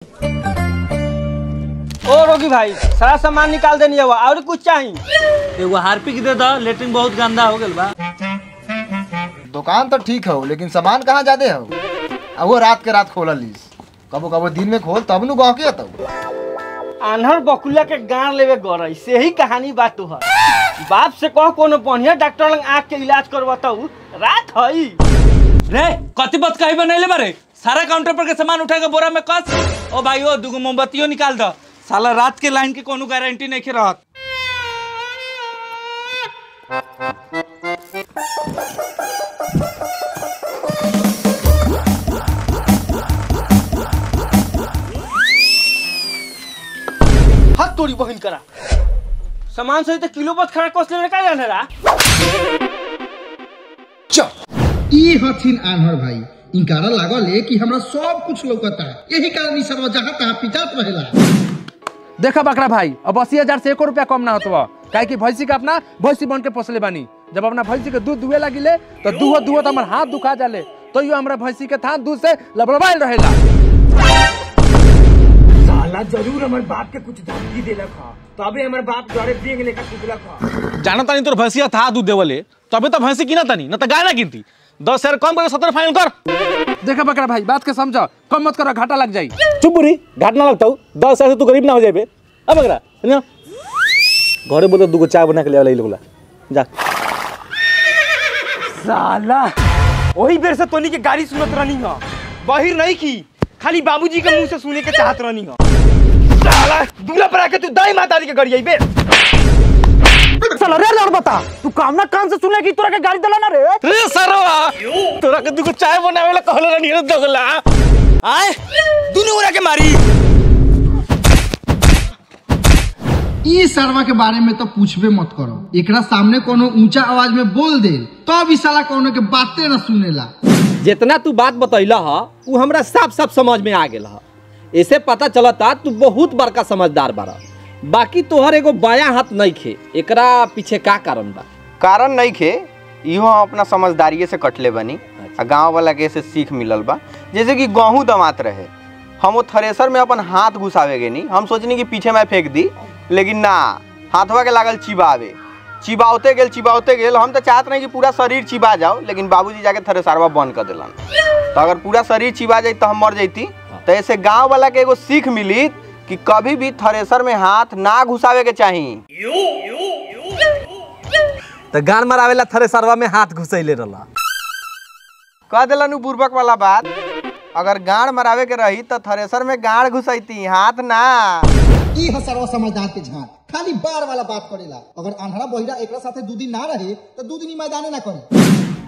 ओ रोगी भाई सारा सामान निकाल देनी है और कुछ चाहिए एगो हार्पिक दे दो लेटरिन बहुत गंदा हो गेल बा दुकान तो ठीक हो लेकिन सामान कहाँ जादे हो आ वो रात के रात खोल लीस कबो कबो दिन में खोल तब नु गहके तब आन्हर बकुला के गाड़ लेवे गरई से ही कहानी बात तोहर बाप से कह कोनो बढ़िया डॉक्टर लंग आँख के इलाज करवाताऊ रात हई रे कति बत कही बनैले बारे सारा काउंटर पर के सामान उठा के बोरा में कस ओ भाई ओ दुगो मोमबत्तियों निकाल दो साला रात के लाइन के कोनो गारंटी नहीं रहत हाथ तोड़ी बहिन करा सामान सही तो किलो बस खड़ा कस लेवे का जानेरा चुप ई हथिन आन्हर भाई इनकारा लागल है कि हमरा सब कुछ लौकता यही कारण ई सब जहाँ तहाँ पिटात रहेला देखा बकरा भाई अब अस्सी हजार से एको रुपया कम ना होतो काहे कि भैंसी का अपना भैंसी बन के पोसले बानी जब अपना भैंसी के दूध दुहे लगिले तो दूहो दूहो तो हमार हाथ दुखा जाले तो यो हमरा भैंसी के थान दूध से लबड़बाइल रहेला साला जरूर हमारे बाप के कुछ धमकी देलक ह तबे हमारे बाप डरे बेंग लेकर कुदलक ह जाना तानी तोर भैंसिया था दूध देवले तबे तो भैंसी किना तानी न तो गाय ना गिनती दस हजार कम करके सत्तर फाइनल कर देखा बकरा भाई बात के समझो कम मत करो घाटा लग जाई चुप बुरी घाट ना लगता हूँ दस हजार से तू गरीब ना हो जाए अब अगरा सुनियो घरे बोलो दूगो चाय बना के ले वाला लोगला जा साला वही बेर से तोनी के गाड़ी सुनत रहनी ह बहिर नहीं की खाली बाबूजी के मुंह से सुने के चाहत रहनी ह साला दूल्हा पर आके तू दाई माता दी के गड़ी बे साला रे लड़ बता तू काम ना कान से सुने की तोरा के गाड़ी दला ना रे रे सरवा तोरा के दूगो चाय बनावे ला कहले रहनी रे दोगला आए दोनों ओरा के मारी ई सरवा के बारे में तो पूछबे मत करो एकरा सामने कोनो ऊंचा आवाज में बोल दे तब ई साला कोनो के बातें न सुनेला जितना तू बात बतैला ह उ हमरा साफ साफ समझ में आ गेल ह ऐसे पता चलता तू बहुत बड़का समझदार बारा बाकी तोहर एगो बायां हाथ नहीं खे एकरा पीछे का कारण बा कारण नहीं खे इहो हम अपना समझदारिये से कटले बनी आ गांव वाला के से सीख मिलल बा जैसे कि गेहूं दमात रहे हम वो थ्रेसर में अपन हाथ घुसावे गे नहीं हम सोचनी कि पीछे मैं फेंक दी लेकिन ना हाथवा के लागल चिबावे चिबावते गेल चिबावते गेल हम तो चाहत नहीं कि पूरा शरीर चिबा जाओ लेकिन बाबूजी जाके थ्रेसरवा बंद कर दिलन तो अगर पूरा शरीर चिबा जाई तो हम मर जैती तो ऐसे गांव वाला के एगो सीख मिली कि कभी भी थ्रेसर में हाथ ना घुसावे के चाहिए तो गान मरावेला थरे सरवा में हाथ घुसैले रहला कह दिलन उ बुर्बक वाला बात अगर गाड़ मरावे के रही तो थ्रेसर में गाड़ घुसैती हाथ ना ई ह सरवा समझदार के झांक खाली बार वाला बात करेला अगर आन्हरा बहिरा एकरा साथे दू दिन ना रहे तो दू दिन ई मैदाने ना करे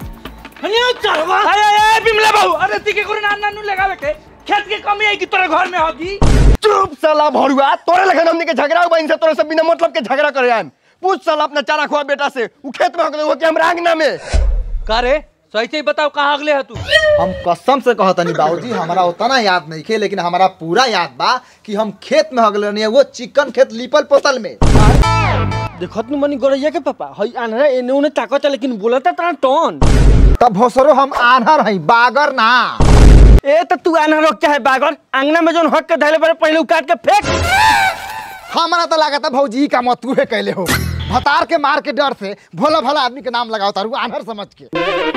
बिमला बाबू अरे ती के कोरे नान नानू लगावे के खेत के कमी आई कि तोरे घर में होगी चुप साला भरुआ तोरे लगन हमनी के झगड़ा हुआ इनसे तोरे से बिना मतलब के झगड़ा करे आम पूछ साला अपना चारा खुआ बेटा से उ खेत में हो के हमरा आंगना में का रे सही से ही बताओ कहाँ अगले है तू हम कसम से कहतनी बाबूजी हमारा उतना याद नहीं खे लेकिन हमारा पूरा याद बा कि हम खेत में हगलनी है वो चिकन खेत लिपल पोतल में देखत नु मनी गरैया के पापा हई आन्हरा एने ओने ताकत है लेकिन बोलता तना टोन तब भोसरो हम आन्हर हई बागर ना ए त तू आन्हर रोक चाहे बागर अंगना में जोन हक के धैले बारे पहले उकाट के फेंक हमारा तो लागत है भौजी का मत तू कैले हो भतार के मार के डर से भोला भला आदमी के नाम लगाओ तारू आन्हर समझ के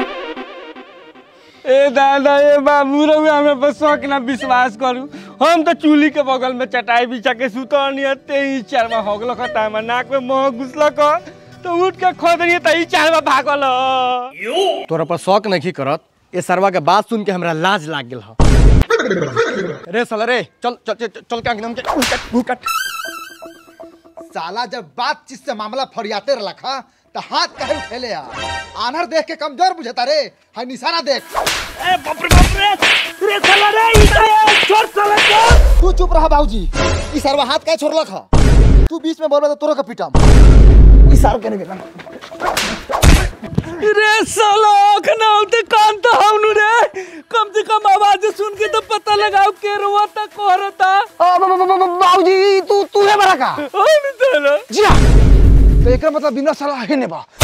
ए दादा ए बाबू रहुए हमें बस शौक ना विश्वास करू हम तो चूल्ही के बगल में चटाई बिछा के सुतनी ते ही चारमा होगल ख टाइम नाक में मोह घुसल क तो उठ के खोद रही त ही चारमा भागल तोरा पर शौक नहीं करत ए सरवा के बात सुन के हमरा लाज लाग गेल ह रे साला रे चल चल चल, चल के अंगना में के उकट उकट साला जब बातचीत से मामला फरियाते रखा तो हाथ कहे उठेले आ आनर देख के कमजोर बुझता रे हाय निशाना देख ए बाप रे बाप रे रे साला रे ई तो छोड़ साला छोड़ तू चुप रहा बाबूजी ई सरवा हाथ काहे छोड़लक ह तू बीच में बोलबे तो तोरो के पीटम ई सर के नहीं रे साला अखना होते कान तो हमनु रे कम से कम आवाज सुन के तो पता लगाओ के रोता कोहरता बाबूजी तू तू है बड़ा का हम तेरा जी हाँ तो एकरा मतलब बिना सलाह है ने बा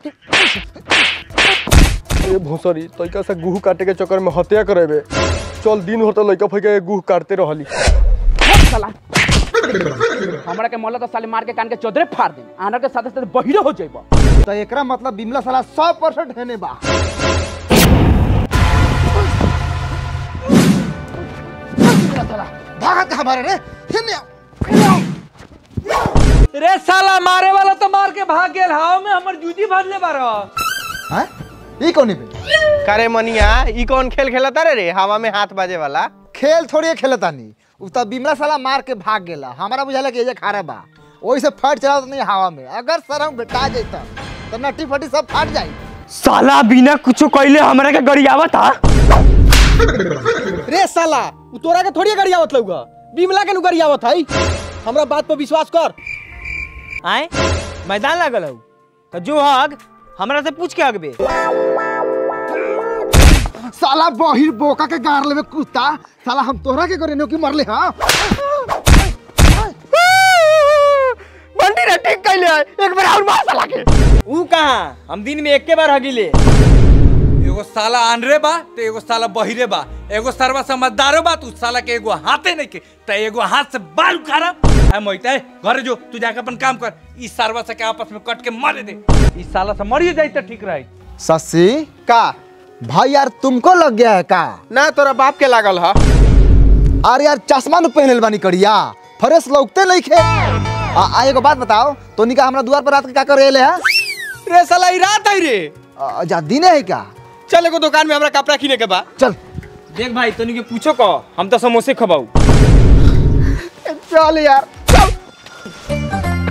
ए भोसरी तइका से गुह काटे के चक्कर में हत्या करेबे चल दिन होता लइका फइका के गुह काटते रहली साला हमरा के मोहल्ला तो साले मार के कान के चौधरे फाड़ दे आनर के साथे साथे बहिरो हो जाइबा तो एकरा मतलब बिमला साला सौ परसेंट हेने बा बिमला साला, भागत कहाँ मारे रे हिन्ने आओ, हिन्ने आओ। रे साला मारे वाला तो मार के भाग गेल हाव में हमर जूजी भरले बारो हैं? ई कौन पे करे मनिया ई कौन खेल खेलता रे रे हवा में हाथ बाजे वाला खेल थोड़ी खेलतानी उ त बिमला साला मार के भाग गेला हमारा बुझाला कि ये खारा बा ओही से फट चला नहीं हवा में अगर सरम बेटा जाता तो नट्टी फटी सब फट जाई साला बिना कुछो कइले हमरा के गरियावा था रे साला उ तोरा के थोड़ी गरियावत लौगा बिमला के नु गरियावत है हमरा बात पर विश्वास कर आए मैदान लागल हौ तो जो हग हमरा से पूछ के अगबे साला बहिर बोका के गार लेवे कुत्ता साला हम तोहरा के करे की मरले हां बंटी रे ठीक कइले है। एक बार और मार साला के ऊ कहां हम दिन में एक के बार हगिले एगो साला आनरे बा तो एगो साला बहिरे बा एगो सरवा समझदारो बा तू साला के एगो हाथे नहीं के तो एगो हाथ से बाल उखाड़ा है मोहित है घर जो तू जाके अपन काम कर इस सरवा से के आपस में कट के मारे दे इस साला से मरिए जाई तो ठीक रही ससी का भाई यार तुमको लग गया है का ना तोरा बाप के लागल ह अरे यार चश्मा न पहनल बानी करिया फ्रेश लौकते नहीं खे आ, आ एगो बात बताओ तो निका हमरा द्वार पर रात के का करे ले है रे साला ई रात है रे आ, जा दिने है क्या चल एगो दुकान में हमरा कपड़ा किने के बा चल देख भाई तनी के पूछो को हम तो समोसे खबाऊ चल यार चल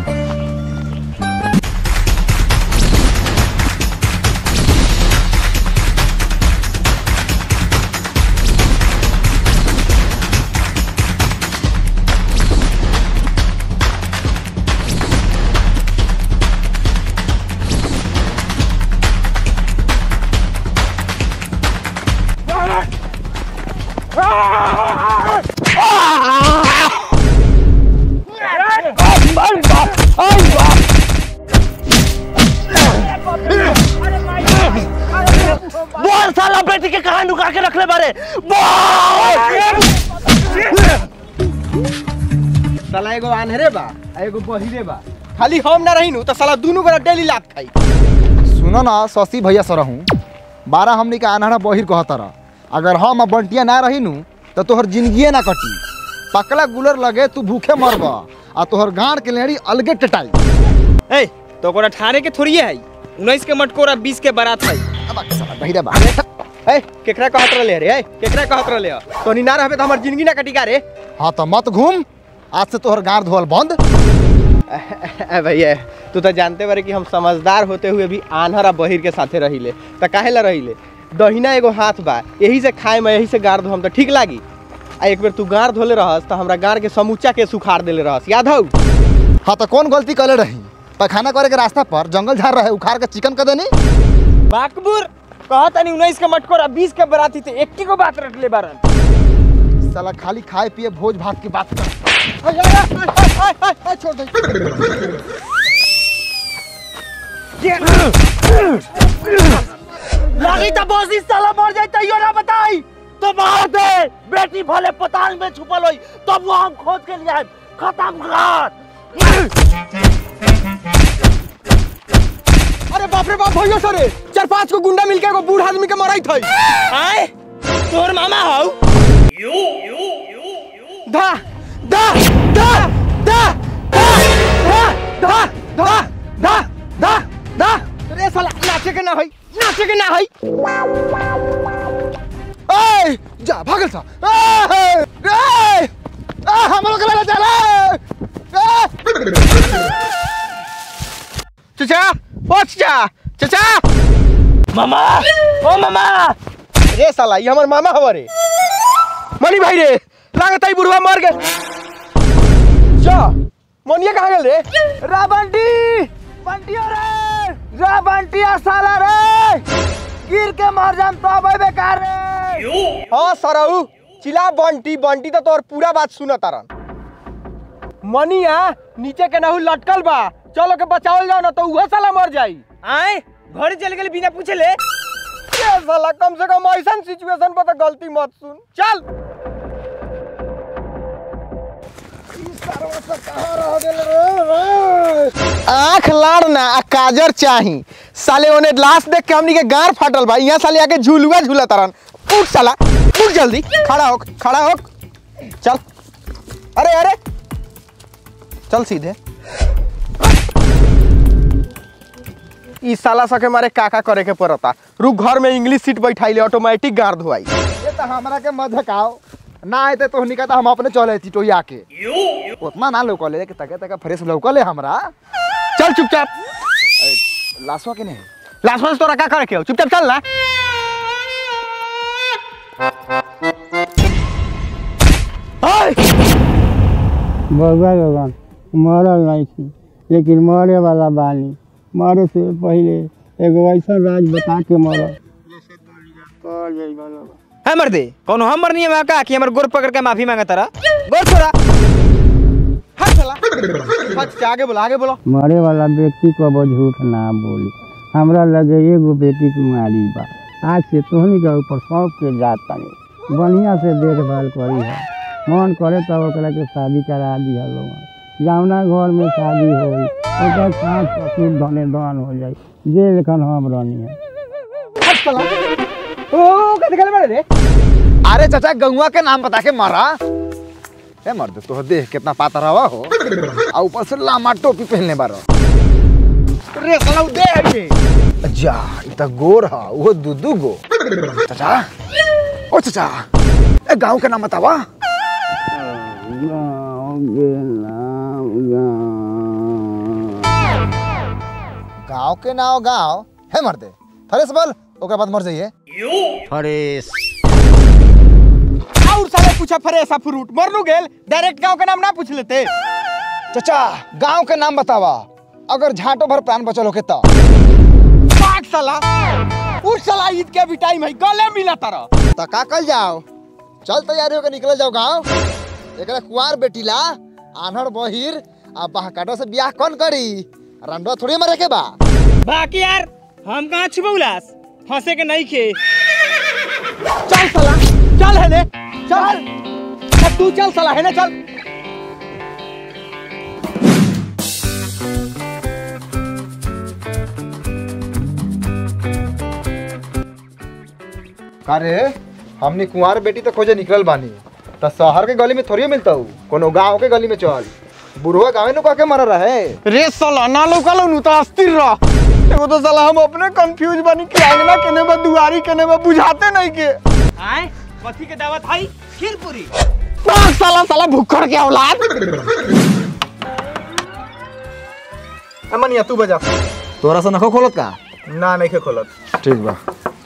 बोल साला बेटी के कहां नुका के रख ले बारे साला एगो आन्हरे बा आ एगो बहिरे बा खाली हम ना रही तो साला दोनों गोरा डेली लात खाई सुनो ना शशि भैया सर हूँ बारह हमनी के आन्हरा बहिर कहता रह अगर हम अब बंटिया ना रही नु तो तोहर जिंदगिए ना कटी पकला गुलर लगे तू भूखे मरब आ तोहर गांड के लेड़ी अलगे टटाई ए तो कोरा ठारे के थोड़ी है उन्नीस के मटकोरा बीस के बारात है अब आके साला बहिरा बा ए केकरा कहत रहले रे ए केकरा कहत रहले तोनी ना रहबे तो हमर जिंदगी ना कटी का रे हाँ तो मत घूम आज से तोहर गांड धोल बंद ए भैया तू तो जानते बारे कि हम समझदार होते हुए भी आन्हर आ बहिर के साथे रहिले तो काहे ला रहिले दहिना एगो हाथ बा यही से खाए में यही से गाड़ धो हम तो ठीक लागी आ एक बेर तू गाड़ धोले रहस तो हमरा गाड़ के समूचा के सुखाड़ देले रहस याद हौ हाँ तो कौन गलती करे रही पैखाना करे के रास्ता पर जंगल झाड़ रहे उखाड़ के चिकन कर देनी बाकबुर कहता नहीं उन्नीस के मटकोरा बीस के बाराती थे एक को बात रख ले बारन साला खाली खाए पिए भोज भात की बात कर छोड़ दे लगी तो बॉस इस साला मर जाए तैयो ना बताई तो मार दे बेटी भले पताल में छुपल होई तब वो हम खोज के लिए आए खत्म कर अरे बाप रे बाप भइयो सरे चार पांच को गुंडा मिलके एगो बूढ़ आदमी के मराई थई आए तोर मामा हौ धा धा धा धा धा धा धा धा धा धा रे साला नाचे के ना होई नाचे के ना होई ए जा भागल सा ए ए आ हम लोग ले चले चचा ओ चचा चचा मामा ओ मामा रे साला ये हमर मामा हवा रे मनी भाई रे लागत है बुढ़वा मर गए जा मनिया कहाँ गेल रे रा बंटी बंटिया रे रा बंटिया साला रे गिर के मर जाम तो अबे बेकार रे हाँ सरऊ चिल्ला बंटी बंटी तो तोर पूरा बात सुन तारन मनिया नीचे के नहु लटकल बा चलो के बचावल जाओ ना तो उहे साला मर जाई आए घर चल गेल बिना पूछे ले ये साला कम से कम ऐसा सिचुएशन पर तो गलती मत सुन चल आंख लाड़ ना आ काजर चाही साले ओने लाश देख के हमनी के गार फाटल बा यहाँ साले आके झुलुआ झूला तारन उठ साला उठ जल्दी खड़ा हो खड़ा हो चल अरे अरे चल सीधे ई साला सके मारे काका करे के पड़ता रुक घर में इंग्लिश सीट बैठाइले ऑटोमेटिक गार धोआई ये तो हमरा के मत आओ ना आए तो तोहनी का तो हम अपने चले थी टोया के उतना ना लौकले कि तके तके फ्रेश लौकले हमरा चल चुपचाप अरे, लाशवा के नहीं लाशवा से तोरा का करे के हो? चुपचाप चल ना ओए! बउआ लोगन मरल नहीं थी लेकिन मरे वाला बानी मरे से पहले एगो ऐसा राज बता के मरल है मर्दे कौनो हम मरनी है का कि हमर गोर पकड़ के माफी मांगा तारा गोर छोड़ा हट साला हट आगे बोलो आगे बोलो मरे वाला व्यक्ति को वो झूठ ना बोली हमरा लगे एगो बेटी कुमारी बा आज से तोहनी के ऊपर सौंप के जात तानी बढ़िया से देखभाल करी है मन करे तो ओकरा के शादी करा दिया लोग जावना घर में शादी होई ओकर सास ससुर धने दान हो जाई जे लेखन हम रहनी है हट साला ओ कैसे गले बड़े रे अरे चाचा गंगवा के नाम बता के मारा ए मर्द तो देख कितना पाता रहा हो आ ऊपर से लामा टोपी पहनने बारो रे साला उ दे है जा इ त गोर हा वो दुदू गो चाचा ओ चाचा ए गांव के नाम बतावा गाँव के नाम गाँव गांव के नाम गांव है मर्दे फरेस बोल ओकर बाद मर जाइए फरेस और साले पूछा फरेसा फ्रूट मरनू गेल डायरेक्ट गांव के नाम ना पूछ लेते चाचा गांव के नाम बतावा अगर झाटो भर प्राण बचल होके तो पाक साला उस साला ईद के भी टाइम है गले मिला तारा तो का कल जाओ चल तैयारी होकर निकल जाओ गांव एकरा कुंवार बेटीला आन्हर बहिर आ बहकाटो से बियाह कौन करी रंडो थोड़ी मरे के बा बाकी यार हम कहाँ छुपे उलास फंसे के नहीं खे चल साला चल है ने चल अब तू चल साला है ना चल अरे हमनी कुंवार बेटी तो खोजे निकल बानी तो शहर के गली में थोड़ी मिलता हूँ कोनो गांव के गली में चल बुढ़वा गाँव नु कह के मर रहे रे साला ना लौकल नु तो अस्थिर रह एगो तो साला हम अपने कंफ्यूज बनी कि आंगना केने बा दुआरी केने बा बुझाते नहीं के आए कथी के दावत है खीरपुरी पांच साला साला भुक्खड़ के औलाद अमनिया तू बजा तोरा से नखो खोलत का ना नहीं के खोलत ठीक बा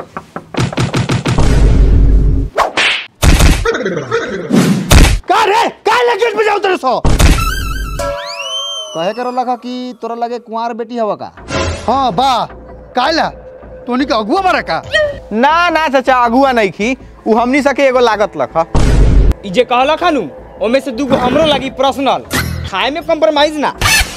का रे का लगे बजाओ तेरे सो कहे करो लगा कि तोरा लगे कुंवार बेटी हवा का हाँ बा काला तोनी के अगुआ मारा का ना ना चाचा अगुआ नहीं खी उ हमनी सके एगो लागत लखा ई जे कहला खानू ओमे से दूगो हमरो लगी पर्सनल खाए में कॉम्प्रोमाइज ना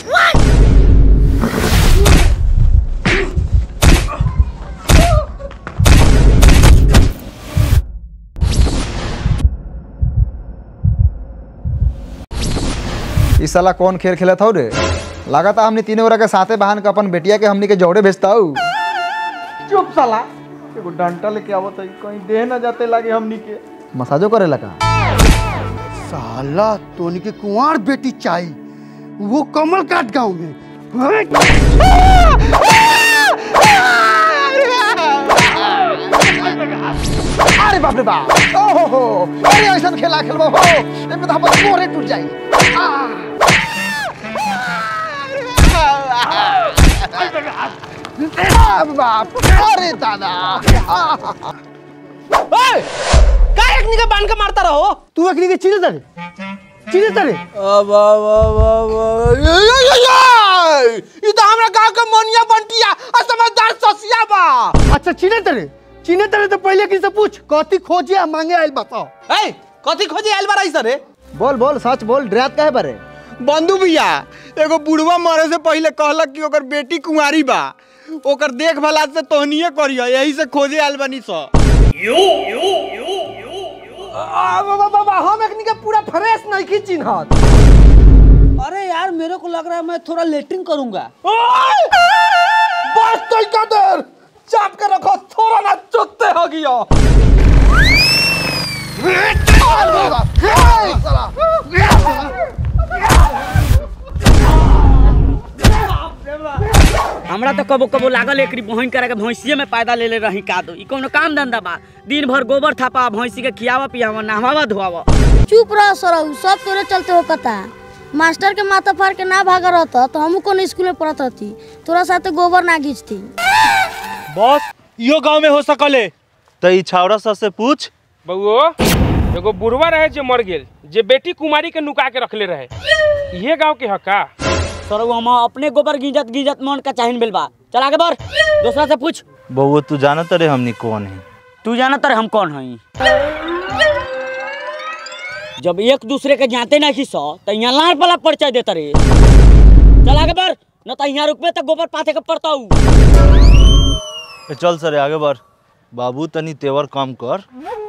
इस साला कौन खेल खेलत हो रे लगाता हमने तीनों ओरा के साथे बहन के अपन बेटिया के हमनी के जौड़े भेजता हूँ चुप साला एगो डंटा लेके आवत है कहीं देह ना जाते लागे हमनी के मसाजो करे लगा साला तोनी के कुंवार बेटी चाहिए वो कमल काट गांव में अरे बाप रे बाप ओहो हो अरे ऐसा खेला खेलबो हो एमे तो हमर मोरे टूट जाई आ बाप अरे दादा का एक निका बांध के मारता रहो तू एकनी के चिल्ला रे चिल्ला तरे ई तो हमरा गांव के मोनिया बंटिया आ समझदार ससिया बा अच्छा चिल्ला तरे चिन्हे तरे तो पहले किसी से पूछ कथी खोजे आ मांगे आइल बताओ ए कथी खोजे आइल बा रही रे बोल बोल सच बोल डरात काहे बारे बंधु भैया एगो बुढ़वा मरे से पहले कहलक कि ओकर बेटी कुंवारी बा ओकर देखभाल आज से तोहनिए करियो यही से खोजे आइल बानी स हम एकनी के पूरा फ्रेश नहीं की चिन्हत अरे यार मेरे को लग रहा है मैं थोड़ा लेटरिन करूंगा बस तो का देर चाप के रखो थोड़ा ना चुकते हो गया हमरा तो कबो कबो लागल एकरी बहन करे के भैंसिए में पैदा ले ले रही का दो ई कोनो काम धंधा बा दिन भर गोबर थापा भैंसी के खियावा पियावा नहवावा धोवावा चुप रह सरहु सब तोरे चलते हो कता मास्टर के माथा फाड़ के ना भागा रहता तो हम कौन स्कूल में पढ़त रहती तोरा साथे गोबर ना घींचती बॉस यो गांव में हो सकले तो ई छावड़ा सा से पूछ बउओ एगो बुढ़वा रहे जे मर गेल जे बेटी कुमारी के नुका के रखले रहे इहे गांव के हका सर हम अपने गोबर गिजत गिजत मन का चाहिन बेल बा चल आगे बढ़ दूसरा से पूछ बउआ तू जानत रे हमनी कौन है तू जानत रे हम कौन हई जब एक दूसरे के जानते नहीं सो तो यहाँ लाड़ वाला परिचय देता रे चल आगे बढ़ न तो यहाँ रुकबे तो गोबर पाथे के पड़ता हूँ ए, चल सरे आगे बढ़ बाबू तनी तेवर काम कर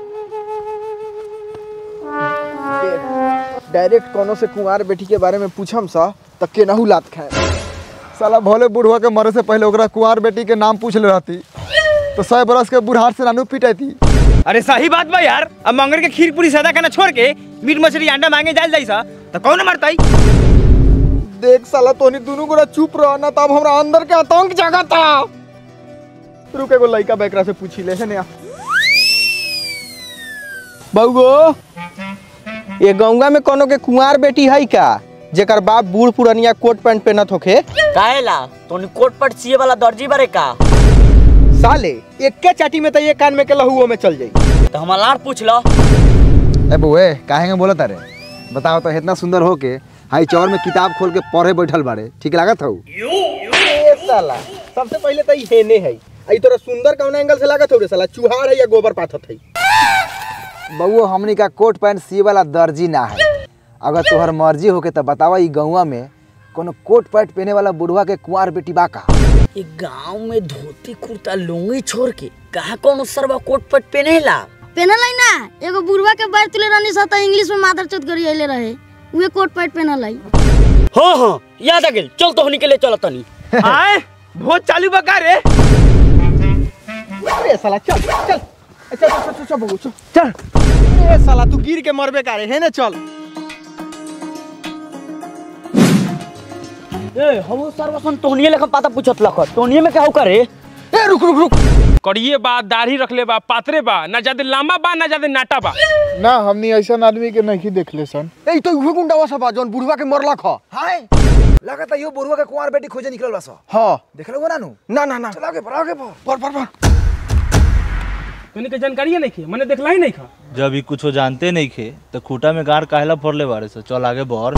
डायरेक्ट कोनो से कुंवार बेटी के बारे में पूछम सा त केनाहू लात खाए साला भोले बुढ़वा के मरे से पहले ओकरा कुंवार बेटी के नाम पूछ ले रहती तो सौ बरस के बुढ़ार से नानू पिटाई अरे सही बात बा यार अब मंगर के खीर पूरी सादा खाना छोड़ के मीट मछली अंडा मांगे जाल जाई सा तो कौन मरताई देख साला तोनी दोनों गोरा चुप रह ना तब हमरा अंदर के आतंक जागा था रुक एगो लइका बेकरा से पूछी ले है ने बउगो ये गंगा में कोनो के कुंवार बेटी है का जेकर बाप बूढ़ पुरनिया कोट पैंट पहनत होखे काहेला तोनी कोट पट सिए वाला दर्जी बारे का साले एक्के चाटी में तो ये कान में के लहुओ में चल जाई तो हम लाड़ पूछ लो ए बुए काहे में बोलत अरे बताओ तो इतना सुंदर हो के हाई चौर में किताब खोल के पढ़े बैठल बाड़े ठीक लागत हऊ ए साला सबसे पहले तो ई हेने है आई तोरा सुंदर कौन एंगल से लागत हो रे साला चुहार है या गोबर पाथत है बउओ हमनी का कोट पैंट सिए वाला दर्जी ना है अगर तोहर मर्जी होके तो बतावा ई गौवा में कोनो कोट पैंट पहने वाला बुढ़वा के कुंवार बेटी बा का ये गांव में धोती कुर्ता लुंगी छोड़ के कहा कौन सरवा कोट पट पहनेला पहनल है ना एगो बुढ़वा के बार तुले रहनी सा त इंग्लिश में मादर चोत करी अइले रहे उहे कोट पैंट पहनल है हाँ हाँ याद आ गेल चल तो के लिए चल तनी आए भोज चालू बका रे अरे साला चल चल चल चल चल चल बबू चल चल ए साला तू गिर के मरबे का रे है ना चल ए हम सर्वसन तोहनिए लेखा पता पूछत लख तोहनिए में कहू करे ए रुक रुक रुक कड़िए बा दाढ़ी रखले बा पातरे बा ना ज्यादा लंबा बा ना ज्यादा नाटा बा ना हमनी ऐसा आदमी के नहीं देखले सन ए तो उहे गुंडावा सब जौन बुढ़वा के मरलक ह हाय लगता यो बुढ़वा के कुंवार बेटी खोजे निकलल बा स हां देखले हो ना नु ना ना ना चल आगे बढ़ आगे बढ़ पर पर पर तोनी के जानकारी नहीं खे मैंने देखला ही नहीं खा जब ई कुछो जानते नहीं खे तो खूटा में गार काहेला फोड़ले बारे से चल आगे बढ़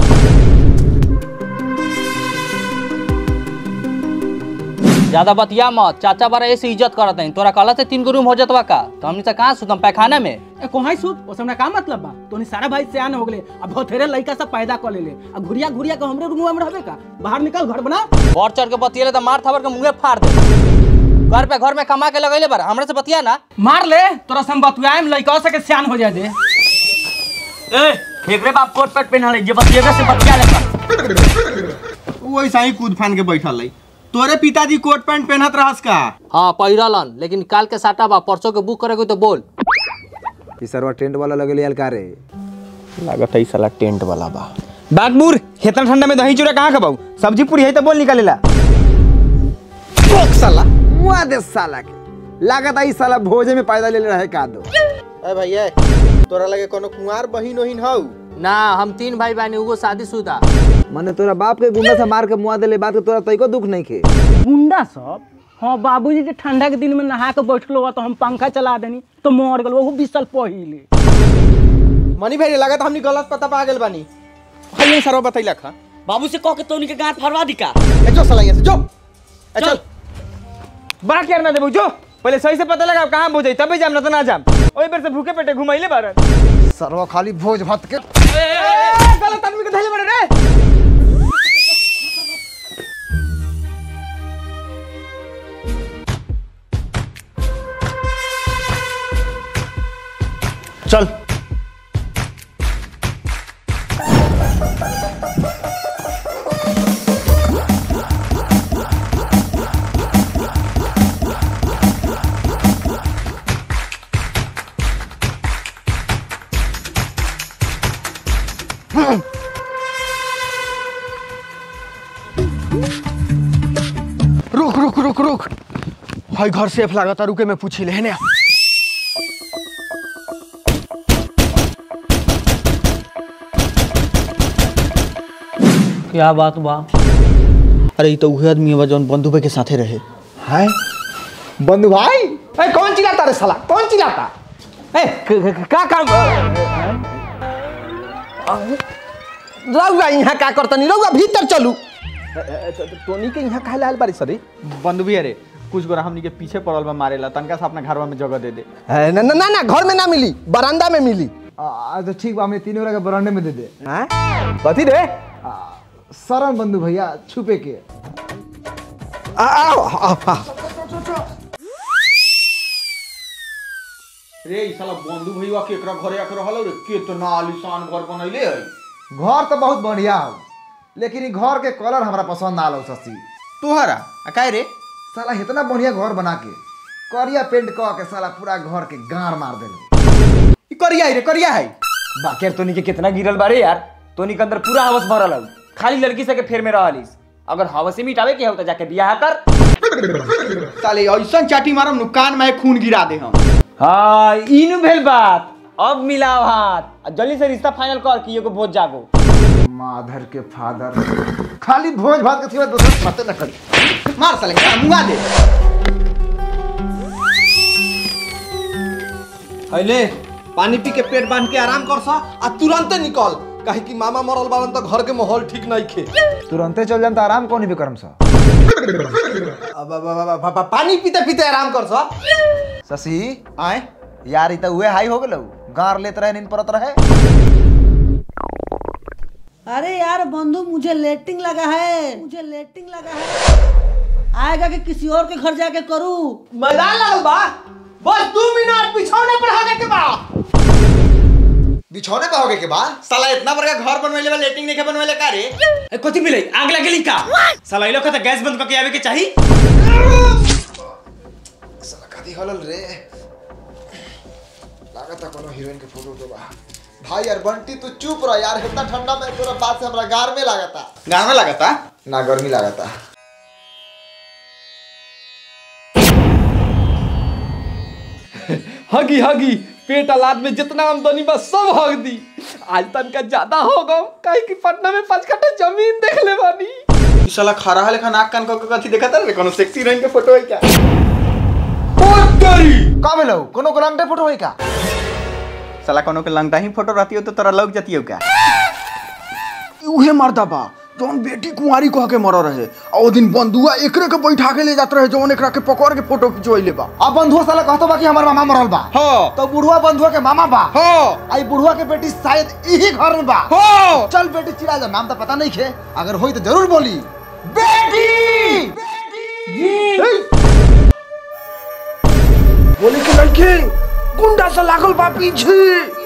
ज्यादा बतिया मत चाचा बारा ऐसे इज्जत करत हैं तोरा कहला से तीन गो रूम हो जतवा का तो हमनी से कहाँ सुतम पैखाना में ए कोहाई सूत ओसमना का मतलब बा तोनी सारा भाई सियान हो गेले अब बहुतेरे लइका सब पैदा कर लेले अब घुरिया घुरिया के हमरे रूम में रहबे का बाहर निकल घर बना बढ़ चढ़ के बतियले तो मार थावर के मुंहे फाड़ दे घर पे घर में कमा के लगैले बारा हमरा से बतिया ना मार ले तोरा सम बतुआएम लइका से के सियान हो जाए दे ए फेकरे बाप कोट पट पहनले जे बतिएबे से बतिया ले वो ऐसा ही कूद फान के बैठल है तोरे पिताजी कोट पैंट पहनत रहस का हाँ पहिरलन लेकिन काल के साटा बा परसों के बुक करे तो बोल ई सरवा टेंट वाला लगले यार का रे लागत है साला टेंट वाला बा बागबूर इतना ठंडा में दही चूड़ा कहाँ खबाऊ सब्जी पूरी है तो बोल निकालेला टोक साला मुआ दे साला के लागत आई साला भोजे में पैदा ले रहे का दो ए भैया तोरा लगे कोनो कुंवार बहिन ओहिन हौ ना हम तीन भाई बहनी उगो शादीशुदा माने तोरा बाप के गुंडा से मार के मुआ देले बात के तोरा तइको दुख नहीं खे गुंडा सब हाँ बाबूजी के ठंडा के दिन में नहा के बैठलो हुआ तो हम पंखा चला देनी तो मर गल वो बीस साल पहिले मनी भाई लागत हमनी गलत पता पा गेल बानी हइए सरवा बतैला खा बाबू से कह के तोनी के गांठ फरवा दी का ए जो साला यहाँ से जो ए चल बड़ा केयर ना देबू जो पहले सही से पता लगा कहाँ बोझ तभी जाम ना तो ना जाम ओई बेर से भूखे पेटे घुमाइले बारन सरवा खाली भोज भात के गलत आदमी के धैले बड़े रे चल रुक रुक रुक रुक भाई घर सेफ लागता रुके मैं पूछी ले ने क्या बात बा अरे ये तो उहे आदमी है जौन बंधु भाई के साथे रहे हाय बंधु भाई ए कौन चिल्लाता रे साला कौन चिल्लाता ए क- क- का काम रउआ यहाँ का करतनी रउआ भीतर चलू टोनी के यहाँ काहे लाल बारी सरी बंधु भी अरे कुछ गोरा हमनी के पीछे पड़ल बा मारेला तनका से अपना घरवा में जगह दे दे ए, ना ना ना घर में ना मिली बरामदा में मिली आ तो ठीक बा हमें तीन वाला के बरांडे में दे दे हैं कथी रे शरण बंधु भैया छुपे के आ आओ आओ, आओ। रे ई साला बंधु भैया केकरा घरे आके रहल रे कितना आलीशान घर बनैले है घर तो बहुत बढ़िया हो लेकिन ई घर के कलर हमरा पसंद ना आलो ससी तोहरा आ काहे रे साला इतना बढ़िया घर बना के करिया पेंट क के साला पूरा घर के गाड़ मार देले ई करिया है रे करिया है बाकी यार तोनी के कितना गिरल बारे यार तोनी के अंदर पूरा हवस भरल हौ खाली लड़की से के फेर में रहलिस अगर हवस ही मिटावे के हो तो जाके बियाह कर साले ऐसा चाटी मारम नु कान में खून गिरा दे हम हाँ इनु भेल बात अब मिलाओ हाथ आ जल्दी से रिश्ता फाइनल कर कि एगो भोज जागो माधर के फादर खाली भोज भात के सिवा दूसरा बातें न करी मार साले का मुंगा दे हैले पानी पी के पेट बांध के आराम कर सा आ तुरंते निकल काहे कि मामा मरल बारन तो घर के माहौल ठीक नहीं खे तुरंते चल जाम तो आराम कौन भी करम सा अब अब- अब- अब- अब- पानी पीते पीते आराम कर सा शशि आए यार ई तो उहे हाई हो गेलौ गार लेत रहे नींद परत रहे अरे यार बंधु मुझे लेटिंग लगा है मुझे लेटिंग लगा है आएगा कि किसी और के घर जाके करूं मजा लगल बा बस दो मिनट बिछौने पर होने के बाद बिछौने पे होगे के बाद साला इतना बड़का घर बनवेले बा लेटिंग नहीं बनवेले का रे ए कथी मिले आग लगेली का साला इलो का गैस बंद करके आवे के चाही कथी हलल रे लागत कोनो हीरोइन के फोटो तो बा भाई यार बंटी तू चुप रह यार इतना ठंडा में तोरा बात से हमरा गार में लागता गाँव में लगता ना गर्मी लागता हगी हगी पेट अलाद में जितना आमदनी बा सब हग दी आज तनका ज्यादा हो गम काहे कि पटना में पाँच कट्ठा जमीन देख ले बानी ई साला खरा हले खा नाक कान क कथी देखत रे कोनो सेक्सी हीरोइन के फोटो है क्या का भेलौ कोनो गलंटे फोटो है का साला कोनो के लंगटा ही फोटो रहती हो तो तोरा लग जाती हो क्या उहे मर्दा बा जौन बेटी कुंवारी कह के मर रहे आ ओ दिन बंधुआ एकरे के बैठा के ले जात रहे जौन एकरा के पकड़ के फोटो खिंचवैले बा अब बंधुआ साला कहतो बा कि हमर मामा मरल बा हां तो बुढ़वा बंधुआ के मामा बा हां आई बुढ़वा के बेटी शायद यही घर में बा हां चल बेटी चिरा जा नाम तो पता नहीं खे अगर होई तो जरूर बोली बेटी बोले के लड़के गुंडा से लागल बा पीछे